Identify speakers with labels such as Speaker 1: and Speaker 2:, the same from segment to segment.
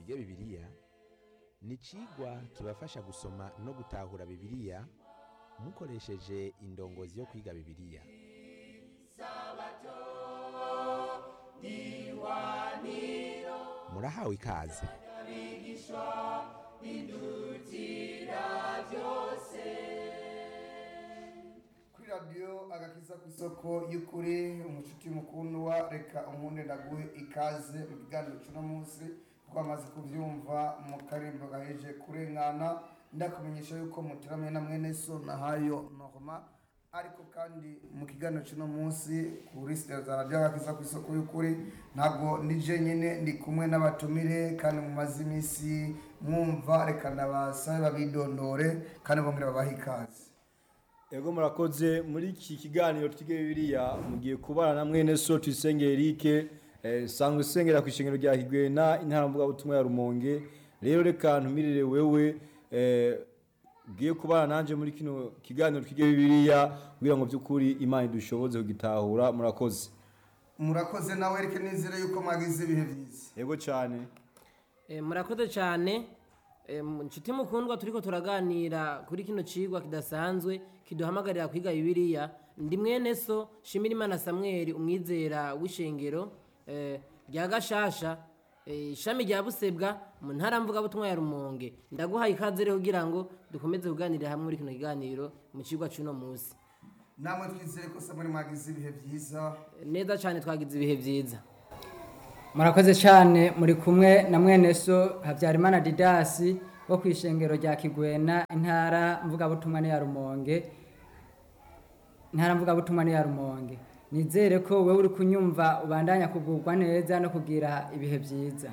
Speaker 1: twige bibiliya ni icigwa kibafasha gusoma no gutahura bibiliya mukoresheje indongozi yo kwiga bibiliya murahawe ikaze
Speaker 2: kuri radiyo agakiza ku isoko y'ukuri umushuti mukuru wa reka umunde ndaguhe ikaze mu kiganiro cy'uno munsi twamaze kubyumva mu karimbo gaheje kurengana ndakumenyesha yuko muteramiye na mwene so na hayo norma ariko kandi mu kiganiro cy'uno munsi kuri sitera za radiyo agakiza ku isoko y'ukuri ntabwo nije nyine ndi kumwe n'abatumire kandi mumaze iminsi mwumva reka ndabasabe babidondore kandi bongere babahe ikaze
Speaker 3: Ego murakoze muri iki kiganiro twige bibiliya mugiye kubana na mwene so tuyisenge Eric eh, sangwe usengera ku ishengero rya Higwena intara mvuga butumwa ya Rumonge rero reka ntumirire wewe eh, ugiye kubana nanje muri kino kiganiro twige bibiliya kugira ngo byukuri imana idushoboze kugitahura murakoze
Speaker 2: murakoze nawe reke nizere yuko mwagize ibihe byiza
Speaker 3: Ego cyane
Speaker 4: Eh, murakoze cyane Eh, mu- nshuti mukundwa turiko turaganira kuri kino cigwa kidasanzwe kiduhamagarira kwiga bibiliya ndi mwene so shimira imana samweli umwizera w'ishengero eh, rya gashasha eh, ishami rya busebwa mu ntara mvugabutumwa ya rumonge ndaguhaye ikaze rero kugira ngo dukomeze kuganirira hamwe muri kino kiganiro mu cigwa c'uno munsi
Speaker 2: namwe twizere ko samuri mwagize ibihe byiza
Speaker 4: Eh, neza cyane twagize ibihe vyiza
Speaker 5: murakoze cyane muri kumwe na mwene so habyarimana didasi wo ku ishengero rya kigwena intara mvugabutumwa ni ya rumonge intara mvugabutumwa ni ya rumonge nizere ko wowe uri kunyumva ubandanya kugubwa neza no kugira ibihe byiza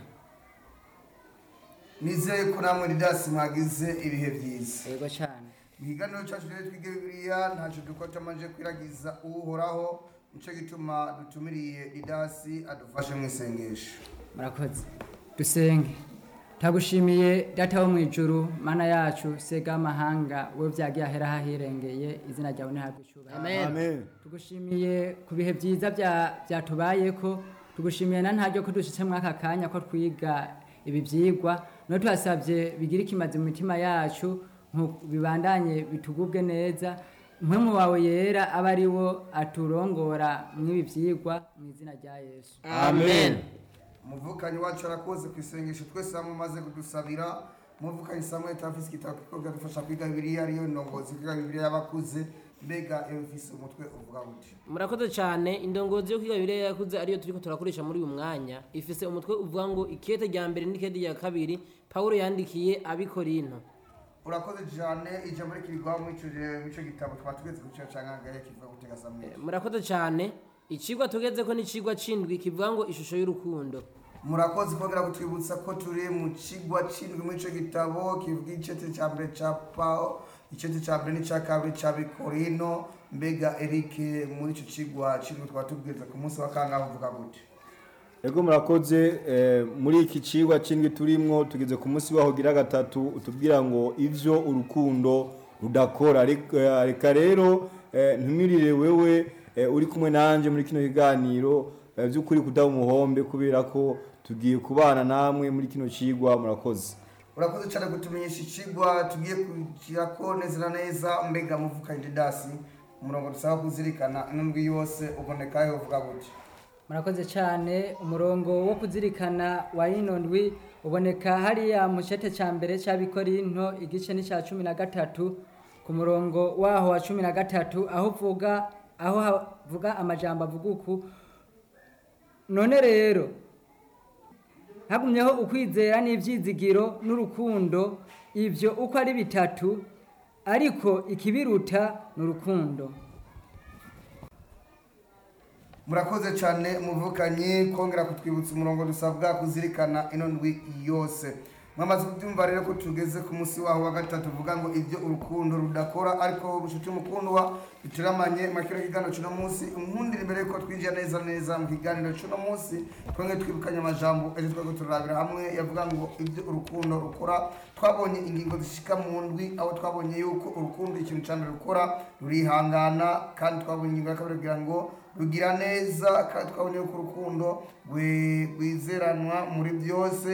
Speaker 2: nizere ko namwe ridasi mwagize ibihe byiza
Speaker 5: yego cyane
Speaker 2: mu kiganiro cyacu rero twige bibiliya ntacyo dukora tutamanje kwiragiza uhoraho nicyo gituma dutumiriye ridasi adufashe mu isengesho
Speaker 5: murakoze dusenge tagushimiye data wo mu ijuru mana yacu sega amahanga wowe byagiye ahera hahirengeye izina ryawe ntihabwe icyubahiro
Speaker 4: amen
Speaker 3: Amen
Speaker 5: tugushimiye ku bihe byiza bya- byatubayeko tugushimiye na ntaryo ko dushitse muri aka kanya ko twiga ibi byigwa no tuhasabye bigira ikimazi mu mitima yacu nku- bibandanye bitugubwe neza mpwemu wawe yera abe ari wo aturongora mw'ibi byigwa mu izina rya yesu
Speaker 4: amen
Speaker 2: umuvukanyi wacu arakoze ku isengesho twese hamwe umaze kudusabira umuvukanyi samuel tafise igitabo kiko kiradufasha kwiga bibiliya ariyo ndongozi kwiga bibiliya y'abakuze mbega iyo ufise umutwe uvuga buti
Speaker 4: murakoze cyane indongozi yo kwiga bibiliya yakuze ariyo turiko turakoresha muri uyu mwanya ifise umutwe uvuga ngo ikete rya mbere n'ikete rya kabiri pawulo yandikiye abikorinto
Speaker 2: urakoze cyane ijambo rikirigwaho muri ico- muri ico gitabo twaba tugeze ku ciro ca ngangaya kivuga gutega samuel
Speaker 4: murakoze cyane icigwa tugezeko ni icigwa c'indwi kivuga ngo ishusho y'urukundo
Speaker 2: murakoze kongera kutwibutsa ko turi mu kigwa c'indwi muri ico gitabo kivuga icete ca mbere ca pao icete ca mbere n'ica kabiri ca bikorino mbega eric muri ico cigwa c'indwi twaba tugeze ku munsi wa kangahe uvuga gute
Speaker 3: Ego murakoze eh, muri iki cigwa c'indwi turimwo tugeze ku munsi waho gira gatatu utubwira ngo ivyo urukundo rudakora Rek- eh, reka rero eh, ntumirire wewe eh, uri kumwe nanje muri kino kiganiro eh, vy'ukuri kudaba umuhombe kubera ko tugiye kubana namwe muri kino cigwa murakoze
Speaker 2: urakoze cyane kutumenyesha ikigwa tugiye kugirako neza na neza mbega muvukanye didasi umurongo dusaba kuzirikana n'indwi yose ubonekayo uvuga gute
Speaker 5: murakoze cyane umurongo wo kuzirikana wa ino ndwi uboneka hariya mu cete cya mbere cy'abikorinto igice ni cya cumi na gatatu ku murongo waho wa cumi na gatatu aho uvuga aho havuga amajambo avuga uku none rero hagumyeho ukwizera n'ibyizigiro n'urukundo ibyo uko ari bitatu ariko ikibiruta ni urukundo
Speaker 2: murakoze cyane muvukanyi kongera kutwibutsa umurongo dusabwa kuzirikana ino ndwi yose mwamaze kubyumva rero ko tugeze ku munsi waho wa gatatu uvuga ngo ibyo urukundo rudakora ariko bushuti mukundwa bituramanye mu kino kiganiro cy'uno munsi unkundira imbere yuko twinjira neza neza mu kiganiro cy'uno munsi twongere twibukanye amajambo ejo twari turarabira hamwe yavuga ngo ibyo urukundo rukora twabonye ingingo zishika mu ndwi aho twabonye yuko urukundo ikintu cyane rukora rurihangana kandi twabonye ingingo ya kabiri kugira ngo rugira neza kandi twabonye yuko urukundo rwe- rwizeranwa muri byose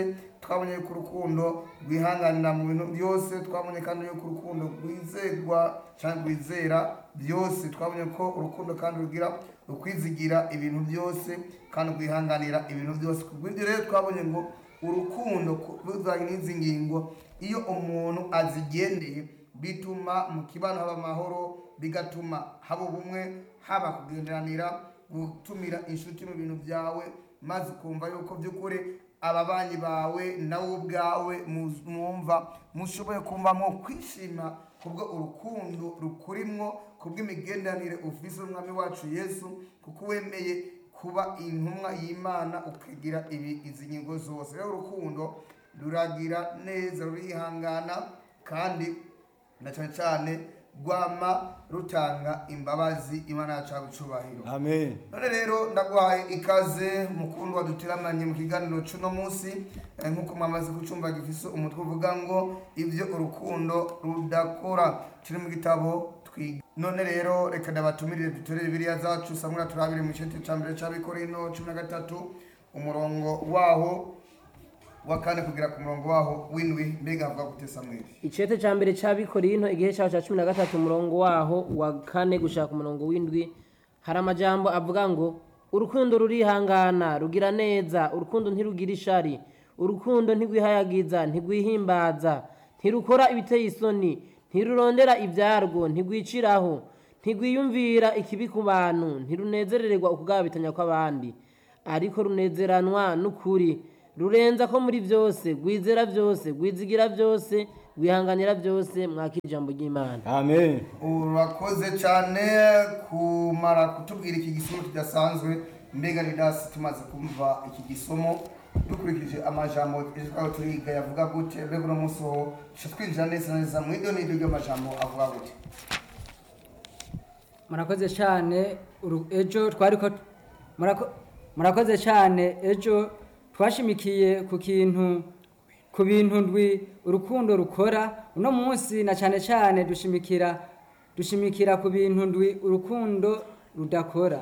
Speaker 2: twabonye yuko urukundo rwihanganira mu bintu byose twabonye kandi yuko urukundo rwizerwa cyangwa rwizera byose twabonye ko urukundo kandi rugira rukwizigira ibintu byose kandi rwihanganira ibintu byose kubw'ibyo rero twabonye ngo urukundo ku- ruzanye n'izi ngingo iyo umuntu azigendeye bituma mu kibano haba amahoro bigatuma haba ubumwe haba kugenderanira gutumira inshuti mu bintu byawe maze ukumva yuko by'ukuri ababanyi bawe nawe ubwawe mu- mwumva mushoboye kumvamo kwishima kubwo urukundo rukurimwo kubw'imigenderanire ufise n'umwami wacu yesu kuko wemeye kuba intumwa y'imana ukagira ibi izi ngingo zose rero urukundo ruragira neza rurihangana kandi na cyane cyane rwama rutanga imbabazi imana yacu cyubahiro
Speaker 3: amen
Speaker 2: none rero ndaguhaye ikaze mukundwa duteramanye mu kiganiro cy'uno munsi eh, nk'uko mwamaze gucumba gifise umutwe uvuga ngo ibyo urukundo rudakora kiri mu gitabo twiga none rero reka ndabatumirire dutorere biriya zacu samura turabire mu gice cya mbere cy'abikorino cumi na gatatu umurongo waho wa kane kugera ku murongo waho w'indwi mbega havuga gute samweli
Speaker 4: icete cya mbere cy'abikorino igihe cyaho cya cumi na gatatu umurongo waho wa kane gushaka umurongo w'indwi hari amajambo avuga ngo urukundo rurihangana rugira neza urukundo ntirugira ishari urukundo ntirwihayagiza ntirwihimbaza ntirukora ibiteye isoni ntirurondera ibyarwo ntirwiciraho ntirwiyumvira ikibi ku bantu ntirunezerererwa ukugabitanya kw'abandi ariko runezeranwa n'ukuri rurenza ko muri byose rwizera byose rwizigira byose rwihanganira byose mwaka ijambo ry'imana
Speaker 3: amen
Speaker 2: urakoze cyane kumara kutubwira iki gisomo kidasanzwe mbega ni dasi tumaze kumva iki gisomo dukurikije amajambo ejo twaba turiga yavuga gute mbega uno munsi ho duca twinjira neza na neza mu iryo n'iryo ry'amajambo avuga gute
Speaker 5: murakoze cyane uru- ejo twari ko murako- murakoze cyane ejo twashimikiye ku kintu ku bintu ndwi urukundo rukora uno munsi na cyane cyane dushimikira dushimikira ku bintu ndwi urukundo rudakora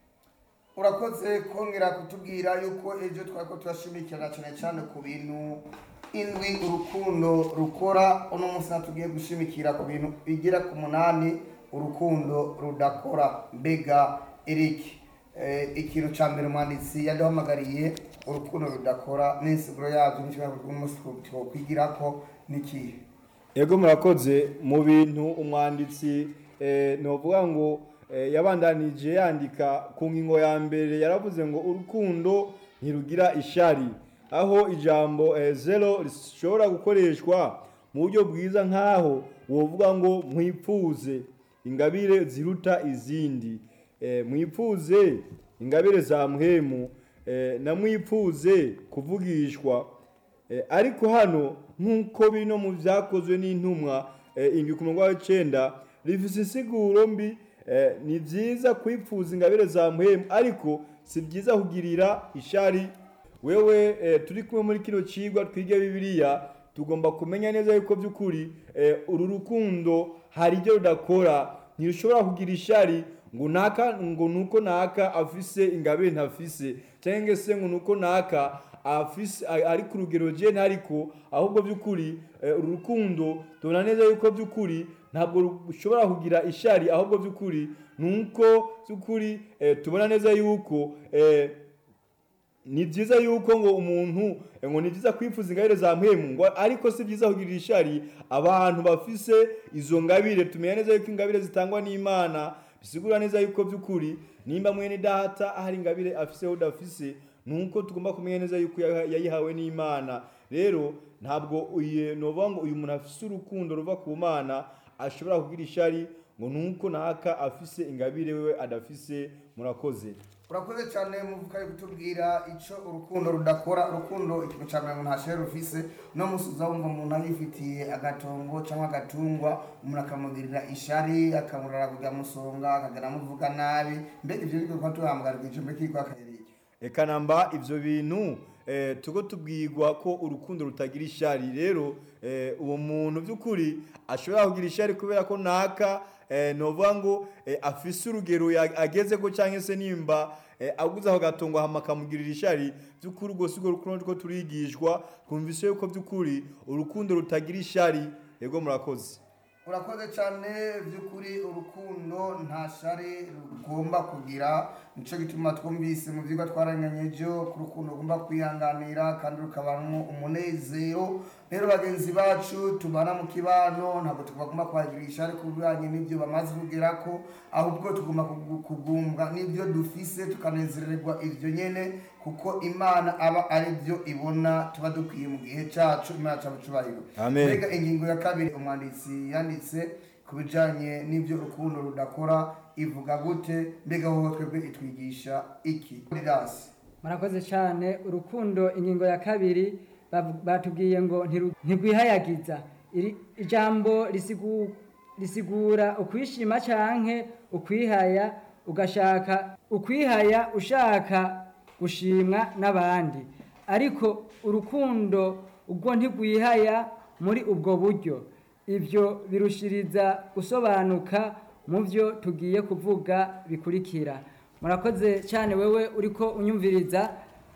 Speaker 2: urakoze kongera kutubwira yuko ejo twari ko turashimikira cyane cyane ku bintu indwi urukundo rukora uno munsi natugiye gushimikira ku bintu bigera ku munani urukundo rudakora mbega eriki eh, ikintu cya mbere umwanditsi yaduhamagariye urukundo rudakora n'insiguro yabyo n'ikibazo rw'umunsi twokwigira ko n'ikihe
Speaker 3: ego murakoze mu bintu umwanditsi eh, novuga ngo eh, yabandanije yandika ku ngingo ya mbere yaravuze ngo urukundo ntirugira ishari aho ijambo eh, zero rishobora gukoreshwa mu buryo bwiza nk'aho wovuga ngo mwipfuze ingabire ziruta izindi eh, mwipfuze ingabire za muhemu eh, na mwipfuze kuvugishwa Eh, ariko hano nk'uko bino mu byakozwe n'intumwa eh, indwi ku murongo w'icenda rifise insiguro mbi eh, ni byiza kwipfuza ingabire za muhemu ariko si byiza kugirira ishari wewe eh, turi kumwe muri kino cigwa twige bibiliya tugomba kumenya neza yuko by'ukuri eh, uru rukundo hari ibyo rudakora ntirushobora kugira ishari ngo naka ngo nuko naka afise ingabire ntafise cyangwa se ngo nuko naka afise a- ari ku rugero je ntariko ahubwo by'ukuri eh, uru rukundo tubona neza yuko by'ukuri ntabwo rushobora kugira ishari ahubwo by'ukuri nuko by'ukuri eh, tubona neza yuko eh, ni byiza yuko ngo umuntu eh, ngo ni byiza kwifuza ingabire za mpemu ngo ariko si byiza kugirira ishari abantu bafise izo ngabire tumenya neza yuko ingabire zitangwa n'imana bisigura neza yuko by'ukuri nimba mwene data hari ingabire afise udafise nuko tugomba kumenya neza yuko ya- yayihawe n'imana rero ntabwo uyu novuga ngo uyu muntu afise urukundo ruva ku mana ashobora kugira ishari ngo nuko naka afise ingabire wewe adafise murakoze
Speaker 2: urakoze cyane muvuga yo kutubwira icyo urukundo rudakora urukundo ikintu cya mbere umuntu ashobora rufise no munsi uza wumva umuntu yifitiye agatongo cyangwa agatungwa umuntu akamugirira ishari akamurara kujya musonga akagana amuvuga nabi mbega ibyo bigo kuba tuhamagara ijambo k'igwa akayereye
Speaker 3: reka namba ibyo bintu eh, tuko tubwirwa ko urukundo rutagira ishari rero eh, uwo muntu by'ukuri ashobora kugira ishari kubera ko naka eh, novuga ngo eh, afise urugero ya- ageze ko cyangwa se nimba eh, aguze aho gatongo hama akamugirira ishari by'ukuri ubwo si urwo rukundo rwo turigishwa twumvise yuko by'ukuri urukundo rutagira ishari yego murakoze
Speaker 2: urakoze cyane by'ukuri urukundo nta shari rugomba kugira nicyo gituma twumvise mu byigwa twaranyanyejo ko urukundo rugomba kwihanganira kandi rukabamo umunezero rero bagenzi bacu tubana mu kibano ntabwo tugomba kuhagira ishari ku bijyanye n'ibyo bamaze kugera ko ahubwo tugomba kugu- kugumbwa n'ibyo dufise tukanezererwa ibyo nyine kuko imana aba ari byo ibona tuba dukwiye mu gihe cyacu imana cyacu cyubahiro
Speaker 3: Amen.
Speaker 2: Mbega ingingo ya kabiri umwanditsi yanditse ku bijyanye n'ibyo urukundo rudakora ivuga gute mbega wowe twebwe itwigisha iki rirasi
Speaker 5: murakoze cyane urukundo ingingo ya kabiri bavu- batubwiye ngo ntiru- ntirwihayagiza Iri- ijambo risigu- risigura ukwishima canke ukwihaya ugashaka ukwihaya ushaka gushimwa n'abandi ariko urukundo ubwo ntigwihaya muri ubwo buryo ibyo birushiriza gusobanuka mu byo tugiye kuvuga bikurikira murakoze cyane wewe uriko unyumviriza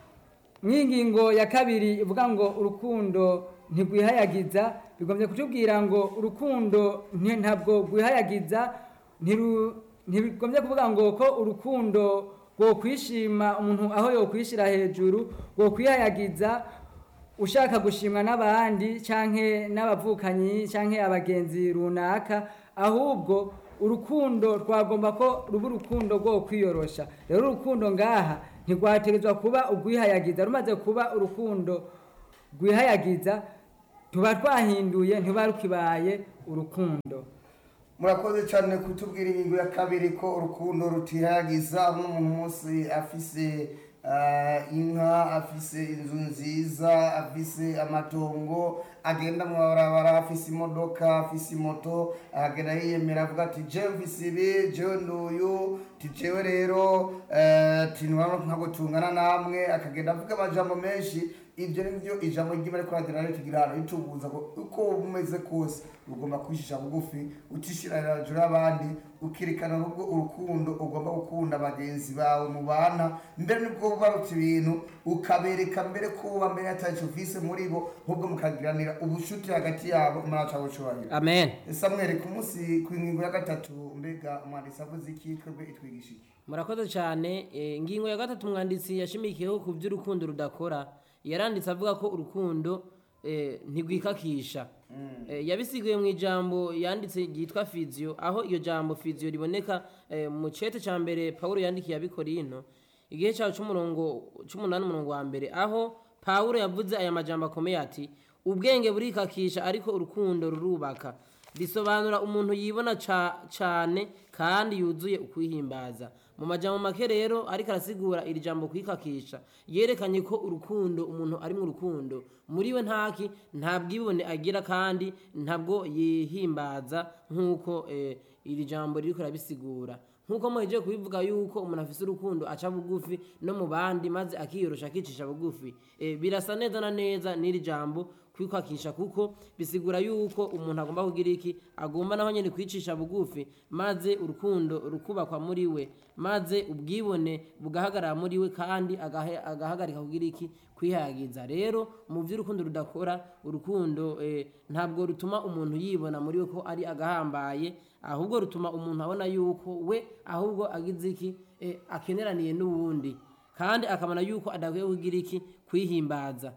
Speaker 5: mw'ingingo ya kabiri ivuga ngo urukundo ntigwihayagiza bigombye kutubwira ngo urukundo nti- ntabwo rwihayagiza ntiru- ntibigombye kuvuga ngo ko urukundo rwo kwishima umuntu aho yokwishira hejuru rwo kwihayagiza ushaka gushimwa n'abandi canke n'abavukanyi canke abagenzi runaka ahubwo urukundo twagomba ko ruba urukundo rwo kwiyorosha rero urukundo ngaha ntirwategerezwa kuba urwihayagiza rumaze kuba urukundo rwihayagiza tuba twahinduye ntiba rukibaye urukundo
Speaker 2: murakoze cyane kutubwira ingingo ya kabiri ko urukundo rutihagiza n'umuntu munsi afise ah, inka afise inzu nziza afise amatongo agenda mu mabarabara afise imodoka afise imoto agenda yiyemera avuga ati jewe mfise ibi jewe nduyu ti jewe rero eh, ti ntiwabona ntabwo tungana namwe akagenda avuga amajambo menshi ibyo ni byo ijambo ry'imana ariko radira rero tugira hano ritubuza ngo uko waba umeze kose ugomba kwishisha bugufi utishira hejuru y'abandi ukirikana n'ubwo urukundo ugomba gukunda bagenzi bawe mubana mbere nibwo barutse ibintu ukabereka mbere ko uba mbere atacyo ufise muri bo ahubwo mukagiranira ubushuti hagati yabo imana cyangwa cyubahiro
Speaker 4: amen
Speaker 2: samweri ku munsi ku ngingo ya gatatu mbega umwanditsi avuze iki twebwe itwigisha iki
Speaker 4: murakoze cyane eh, ingingo ya gatatu umwanditsi yashimikiyeho ku by'urukundo rudakora yaranditse avuga ko urukundo eh, ntigwikakisha Eh, yabisiguye mu ijambo yanditse ryitwa fiziyo aho iyo jambo fiziyo riboneka eh, mu cete cya mbere pawulo yandikiye abikorino igihe cyawo cy'umurongo cy'umunani umurongo wa mbere aho pawulo yavuze aya majambo akomeye ati ubwenge burikakisha ariko urukundo rurubaka bisobanura umuntu yibona ca- cane kandi yuzuye ukwihimbaza mu majambo make rero ariko arasigura iri jambo kwikakisha yerekanye ko urukundo umuntu ari mu rukundo muri we ntaki nta bwibone agira kandi ntabwo yihimbaza nk'uko eh, iri jambo ririko rabisigura nk'uko muhejeje kubivuga yuko umuntu afise urukundo aca bugufi no mu bandi maze akiyorosha akicisha bugufi eh, birasa neza na neza n'iri jambo kwikakisha kuko bisigura yuko umuntu agomba kugira iki agomba naho nyine kwicisha bugufi maze urukundo rukubakwa muri we maze ubwibone bugahagarara muri we kandi agahe- agahagarika kugira iki kwihayagiza rero mu by'urukundo rudakora urukundo eh, ntabwo rutuma umuntu yibona muri we ko ari agahambaye ahubwo rutuma umuntu abona yuko we ahubwo agize iki eh, akeneraniye n'uwundi kandi akabona yuko adakwiye kugira iki kwihimbaza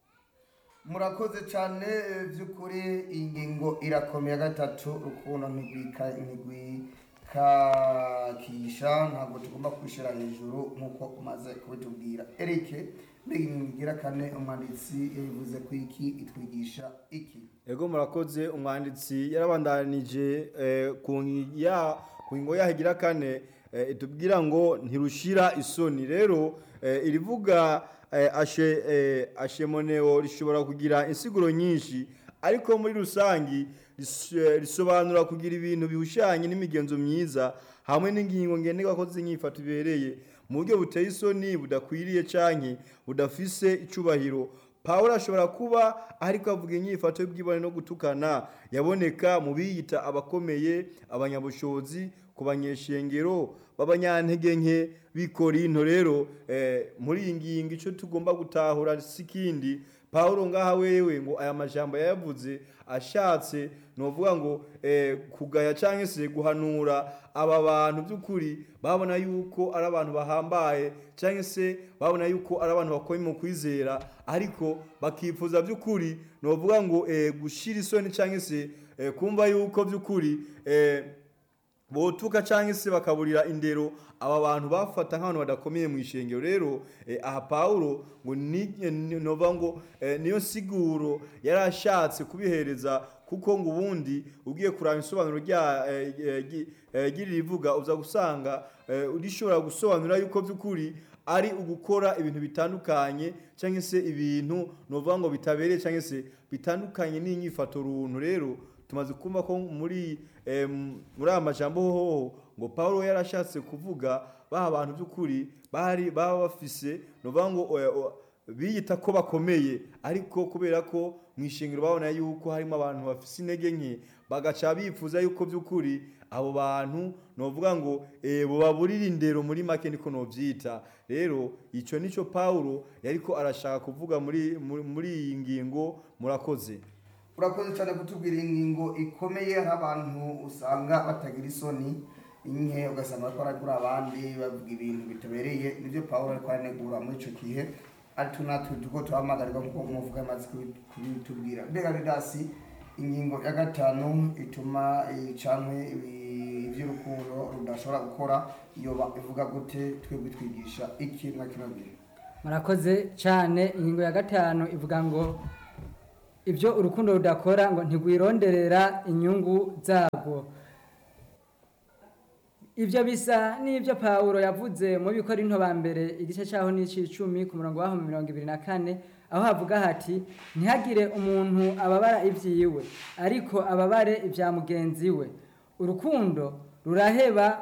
Speaker 2: murakoze cyane by'ukuri iyi ngingo irakomeye ya gatatu urukundo ntigwika ntigwikakisha ntabwo tugomba kwishyira hejuru nk'uko umaze kubitubwira eric mbega ingingo igira kane umwanditsi yabivuze ku iki itwigisha iki
Speaker 3: ego murakoze umwanditsi yarabandanije eh, ku ngi- ya- ku ngingo yaho igira kane eh, itubwira ngo ntirushira isoni rero eh, irivuga eh, ashe eh, ashemoneo rishobora kugira insiguro nyinshi ariko muri rusangi ris- eh, risobanura kugira ibintu bihushanye n'imigenzo myiza hamwe n'ingingo ngenderwa ko z'inyifato ibereye mu buryo buteye isoni budakwiriye canke budafise icubahiro pawulo ashobora kuba ariko avuga inyifato y'ubwibone no gutukana yaboneka mu biyita abakomeye abanyabushobozi ku banyeshengero b'abanyantege nke b'ikorinto rero eh, muri iyi ngingo icyo tugomba gutahura si ikindi pawulo ngaha wewe ngo aya majambo yayavuze ashatse novuga ngo eh, kugaya cyangwa se guhanura aba bantu by'ukuri babona yuko ari abantu bahambaye cyangwa se babona yuko ari abantu bakomeye mu kwizera ariko bakifuza by'ukuri novuga ngo eh, gushira isoni cyangwa se eh, kumva yuko by'ukuri eh, botuka cyangwa se bakaburira indero aba bantu bafata nk'abantu badakomeye mu ishengero rero eh, aha pawulo ngo ni ni- nova ngo eh, niyo siguro yari ashatse kubihereza kuko ngo ubundi ugiye kuraba isobanuro rya eh, eh, gi- eh, ry'iri rivuga uza gusanga eh, rishobora gusobanura yuko by'ukuri ari ugukora ibintu bitandukanye cyangwa se ibintu novuga ngo bitabereye cyangwa se bitandukanye n'inyifato runtu rero tumaze kumva ko muri em, muri aya majambo hoho ngo Paulo yarashatse kuvuga baha abantu by'ukuri bari baba bafise novuga ngo oya, oya, biyita ko bakomeye ariko kubera ko mu ishingiro babona yuko harimo abantu bafise intege nke bagaca bifuza yuko by'ukuri abo bantu novuga ngo eh, bobaburira indero muri make niko novyita rero ico nico Paulo yariko arashaka kuvuga muri muri- muri iyi ngingo murakoze
Speaker 2: urakoze cyane kutubwira ingingo ikomeye hari abantu usanga batagira isoni nke ugasanga bariko baragura abandi bavuga ibintu bitabereye nibyo pawulo ariko aranegura muri ico gihe ariko natwe tuko turahamagarwa nkuko umuvuga amaze kubi- kubitubwira mbega ridasi ingingo ya gatanu ituma icankwe ivy'urukundo rudashobora gukora iyo ba- ivuga gute twebwe twigisha iki na kino gihe
Speaker 5: murakoze cyane ingingo ya gatanu ivuga ngo ibyo urukundo rudakora ngo ntigwironderera inyungu zabwo ibyo bisa n'ibyo pawulo yavuze mu bikorinto ba mbere igice cyaho n'ic'icumi ku murongo waho mirongo ibiri na kane aho havuga hati ntihagire umuntu ababara ibyiwe ariko ababare ibya mugenzi we urukundo ruraheba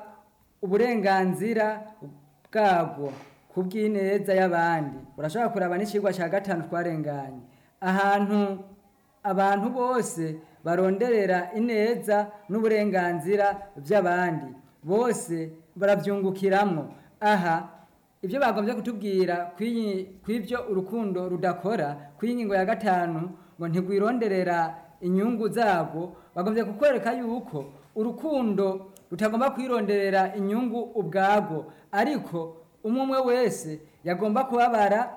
Speaker 5: uburenganzira bwabwo ku bw'ineza y'abandi urashobora kuraba n'ikigwa cya gatanu twarenganye ahantu abantu bose baronderera ineza n'uburenganzira by'abandi bose barabyungukiramwo aha ibyo bagombye kutubwira kw'iyi- kw'ibyo urukundo rudakora kw'iyi ngingo ya gatanu ngo ntigwironderera inyungu zabwo bagombye kukwereka yuko urukundo rutagomba kwironderera inyungu ubwabwo ariko umwe umwe wese yagomba kubabara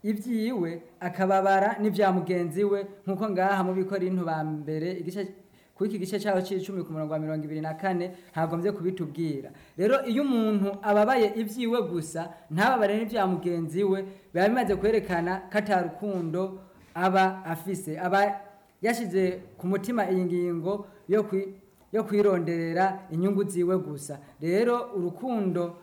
Speaker 5: ibyiwe akababara n'ibya mugenzi we nk'uko ngaha mu bikorinto ba mbere igice kuri iki gice cyaho cy'icumi ku murongo wa mirongo ibiri na kane hagombye kubitubwira rero iyo umuntu ababaye ibyiwe gusa ntababare n'ibya mugenzi we biba bimaze kwerekana ko ata rukundo aba afise aba yashyize ku mutima iyi ngingo yo kwi- yo kwironderera inyungu ziwe gusa rero urukundo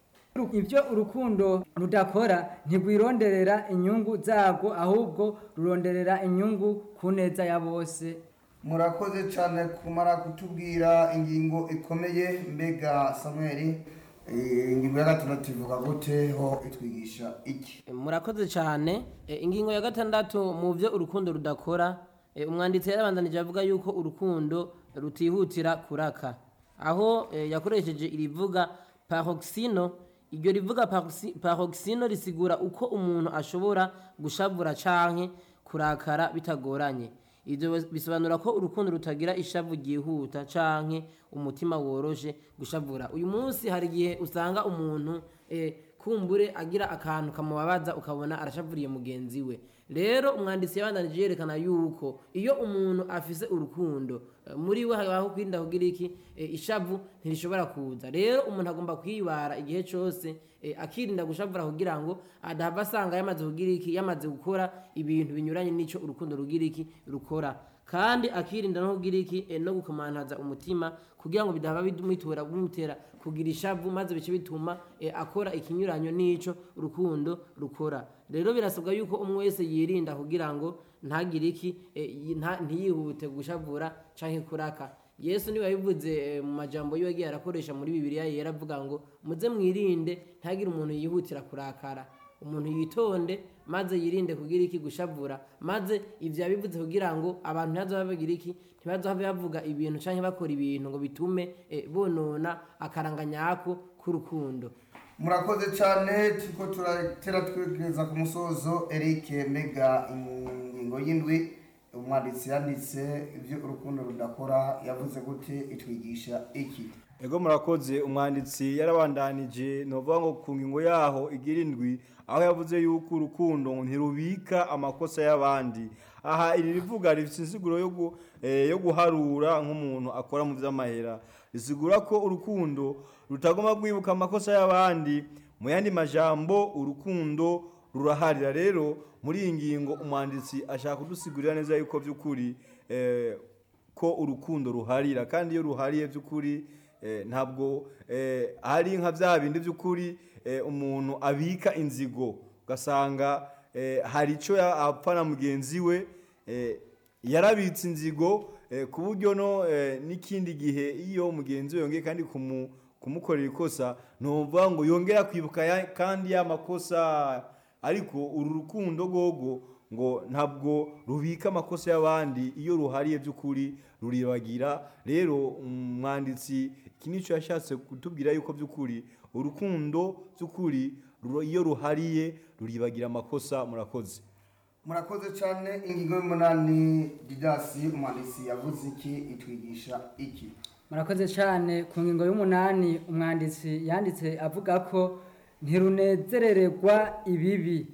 Speaker 5: ibyo urukundo rudakora ntigwironderera inyungu zabwo ahubwo ruronderera inyungu ku neza ya bose
Speaker 2: murakoze cyane kumara kutubwira ingingo ikomeye mbega samweli eh, ingingo ya gatandatu ivuga gute ho itwigisha iki
Speaker 4: murakoze cyane Eh, ingingo ya gatandatu mu byo urukundo rudakora eh, umwanditsi yarabandanije avuga yuko urukundo rutihutira kuraka aho eh, yakoresheje irivuga paroxino iryo rivuga paroxi- paroxino risigura uko umuntu ashobora gushavura canke kurakara bitagoranye ibyo bisobanura ko urukundo rutagira ishavu ryihuta canke umutima woroshe gushavura uyu munsi hari igihe usanga umuntu eh, kumbure agira akantu kamubabaza ukabona arashavuriye mugenzi we rero umwanditsi yabandanije yerekana yuko iyo umuntu afise urukundo eh, muri we habaho kwirinda kugira iki eh, ishavu ntirishobora kuza rero umuntu agomba kwibara igihe cyose eh, akirinda gushavura kugira ngo adahava asanga yamaze kugira iki yamaze gukora ibintu binyuranye n'icyo urukundo rugira iki rukora kandi akirinda no kugira iki eh, no gukomantaza umutima kugira ngo bidahava bimutura bimutera kugira ishavu maze bice bituma eh, akora ikinyuranyo n'ico urukundo rukora rero birasabwa yuko umwe wese yirinda kugira ngo ntagire iki eh, yi- nta- ntiyihute gushavura canke kuraka yesu niba yabivuze eh, mu majambo yiwe yagiye arakoresha muri bibiliya yera avuga ngo muze mwirinde ntihagire umuntu yihutira kurakara umuntu yitonde maze yirinde kugira iki gushavura maze ivyo yabivuze kugira ngo abantu ntibazobe bagira iki ntibazobe bavuga ibintu canke bakora ibintu ngo bitume eh, bonona akaranga nyako k'urukundo
Speaker 2: murakoze cyane turiko turatera twegereza ku musozo eric mega ingingo y'indwi umwanditsi yanditse ibyo urukundo rudakora yavuze gute itwigisha iki
Speaker 3: ego murakoze umwanditsi yarabandanije novuga ngo ku ngingo yaho igira indwi aho yavuze yuko urukundo ngo ntirubika amakosa y'abandi aha iri rivuga rifite insiguro yo gu- eh, yo guharura nk'umuntu akora mu vy'amahera risigura ko urukundo rutagomba kwibuka amakosa y'abandi mu yandi majambo urukundo ruraharira rero muri iyi ngingo umwanditsi ashaka kudusigurira neza yuko by'ukuri eh, ko urukundo ruharira kandi iyo ruhariye by'ukuri eh, ntabwo eh, hari nka bya bindi by'ukuri eh, umuntu abika inzigo ugasanga eh, hari icyo ya- apfa na mugenzi we eh, yarabitse inzigo eh, ku buryo no eh, n'ikindi gihe iyo mugenzi we yongeye kandi kumu, kumukorera ikosa ntuvuga ngo yongera kwibuka ya, kandi ya makosa ariko uru rukundo gogo ngo ntabwo rubika amakosa y'abandi iyo ruhariye by'ukuri ruribagira rero umwanditsi iki nicyo yashatse kutubwira yuko by'ukuri urukundo by'ukuri ru- iyo ruhariye ruribagira amakosa murakoze
Speaker 2: murakoze cyane ingingo y'umunani didasi umwanditsi yavuze iki itwigisha iki
Speaker 5: murakoze cyane ku ngingo y'umunani umwanditsi yanditse avuga ko ntirunezerererwa ibibi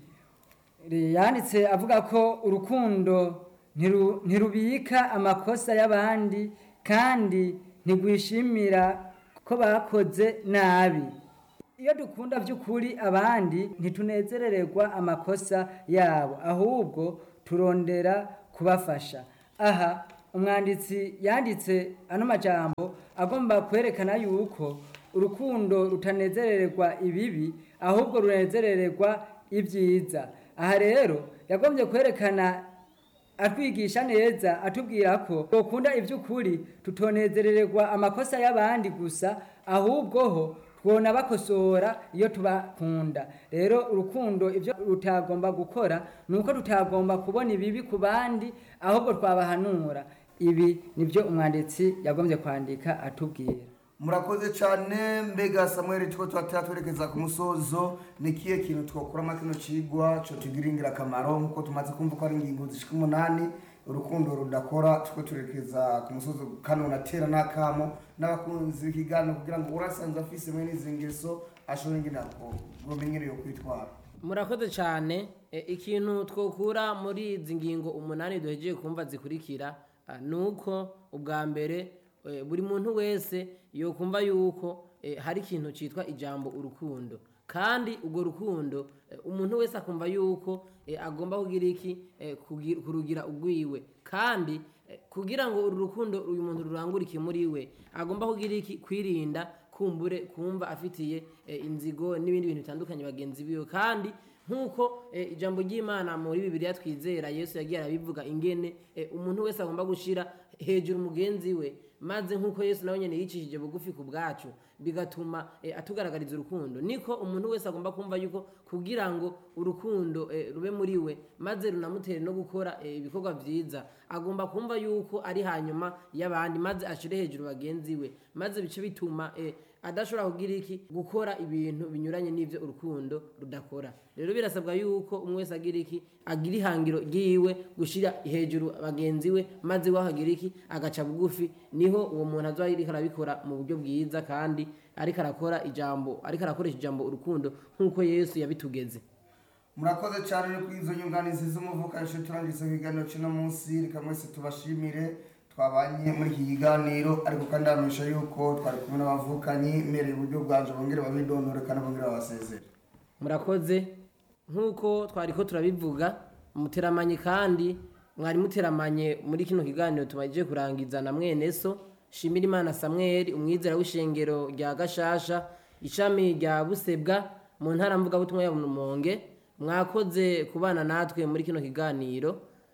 Speaker 5: Re- yanditse avuga ko urukundo ntiru- ntirubika amakosa y'abandi kandi ntigwishimira ko bakoze nabi iyo dukunda by'ukuri abandi ntitunezerererwa amakosa yabo ahubwo turondera kubafasha aha umwanditsi yanditse ano majambo agomba kwerekana yuko urukundo rutanezerererwa ibibi ahubwo runezerererwa ibyiza aha rero yagombye kwerekana atwigisha neza atubwira ko dukunda iby'ukuri tutonezerererwa amakosa y'abandi gusa ahubwo ho twona bakosora iyo tubakunda rero urukundo ibyo rutagomba gukora ni uko tutagomba kubona ibibi ku bandi ahubwo twabahanura ibi nibyo umwanditsi yagombye kwandika atubwira
Speaker 2: murakoze cyane mbega samuel two tuhatera twerekeza ku musozo ni kihe kintu twakuramo kino cigwa co tugira ingirakamaro nk'uko tumaze kumva ko ari ingingo zishika umunani urukundo rudakora two turekeza ku musozo kano natera n'akamo n'abakunzi b'ikiganiro kugira ngo urasanzwe afise mwene izi ngeso ashobore ngena gomenyereye kwitwara
Speaker 4: murakoze cyane E, ikintu twokura muri izi ngingo umunani duhejeje kumva zikurikira ah, ni uko ubwa mbere eh, buri muntu wese yokumva yuko eh, hari ikintu cyitwa ijambo urukundo kandi urwo rukundo eh, umuntu wese akumva yuko eh, agomba kugira iki eh, kugi- kurugira ugwiwe kandi eh, kugira ngo uru rukundo uyu muntu rurangurike muri we agomba kugira iki kwirinda kumbure kumva afitiye eh, inzigo n'ibindi bintu bitandukanye bagenzi biwe kandi nk'uko eh, ijambo ry'imana muri bibiliya twizera yesu yagiye arabivuga ingene eh, umuntu wese agomba gushyira hejuru mugenzi we maze nk'uko yesu nawe nyine yicishije bugufi ku bwacu bigatuma eh, atugaragariza urukundo niko umuntu wese agomba kumva yuko kugira ngo urukundo eh, rube muri we maze runamutere no gukora eh, ibikorwa byiza agomba kumva yuko ari hanyuma y'abandi maze ashire hejuru bagenzi we maze bice bituma eh, adashobora kugira iki gukora ibintu binyuranye n'ivyo urukundo rudakora rero birasabwa yuko umwe wese agira iki agira ihangiro ryiwe gushira hejuru bagenzi we maze we akagira iki agaca bugufi niho uwo muntu azoba ariko arabikora mu buryo bwiza kandi ariko arakora ijambo ariko arakoresha ijambo urukundo nk'uko yesu yabitugeze
Speaker 2: murakoze cyane no kuri izo nyunganizi z'umuvukanshi turangiza ikiganiro cy'uno munsi reka mwese tubashimire twabanye muri iki kiganiro ariko kandi hamisha yuko twari kumwe n'abavukanyi mbereye uburyo bwanje bongere babidondore kandi bongere babasezere
Speaker 4: murakoze nk'uko twari ko turabivuga muteramanye kandi mwari muteramanye muri kino kiganiro tumaze kurangiza na mwene so shimira imana samweli umwizera w'ishengero rya gashasha ishami rya busebwa mu ntara mvugabutumwa ya rumonge mwakoze kubana natwe muri kino kiganiro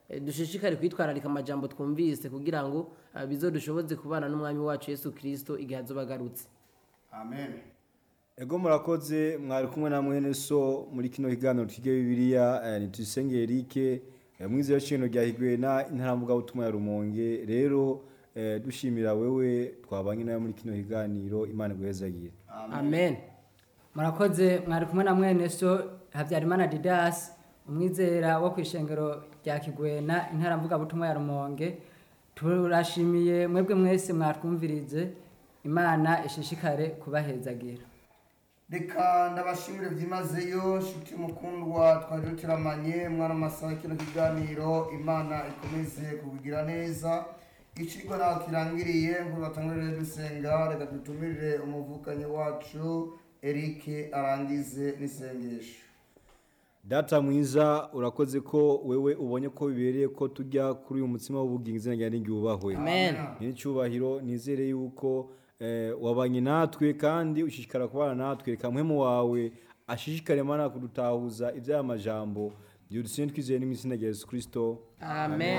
Speaker 4: eh, dushishikare kwitwararika amajambo twumvise kugira ngo eh, bizodushoboze kubana n'umwami wacu yesu kirisito igihe azoba agarutse
Speaker 2: amen
Speaker 3: ego murakoze mwari kumwe na mwene so muri kino kiganiro twige bibiliya eh, nituyisenge erike eh, mwizero shino rya higwena intaramvuga butumwa ya rumonge rero eh, dushimira wewe twabanye nawe muri kino kiganiro imana iguhezagire
Speaker 4: amen
Speaker 5: murakoze mwari kumwe na mwene so habyarimana didas umwizera wo ku ishengero rya kigwena intaramvuga butumwa ya rumonge turashimiye mwebwe mwese mwatwumvirize imana ishishikare kubahezagira
Speaker 2: reka ndabashimire byimazeyo nshuti mukundwa twari dutiramanye mwana amasaha kino kiganiro imana ikomeze kubigira neza icigwa naho kirangiriye nkuru batangurire dusenga reka dutumirire umuvukanyi wacu erike arangize n'isengesho
Speaker 3: data mwiza urakoze ko wewe ubonye ko bibereye ko tujya kuri uyu mutsima w'ubugingo izina ryawe n'iryubahwe
Speaker 4: amen
Speaker 3: n'icyubahiro nizere yuko eh, wabanye natwe kandi ushishikara kubana natwe reka muhemu wawe ashishikare mana kudutahuza iby'aya majambo byudusinye twizeye no mu izina rya yesu kirisito
Speaker 4: amen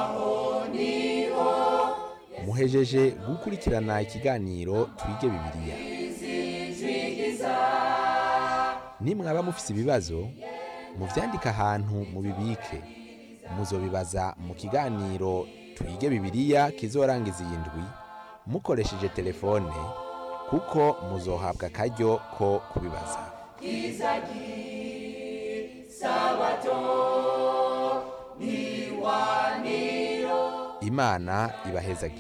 Speaker 1: muhejeje gukurikirana ikiganiro twige bibiliya nimwaba mufise ibibazo muvyandike ahantu mubibike muzobibaza mu kiganiro twige bibiliya kizorangiza iyi ndwi mukoresheje telefone kuko muzohabwa akaryo ko kubibaza imana ibahezagire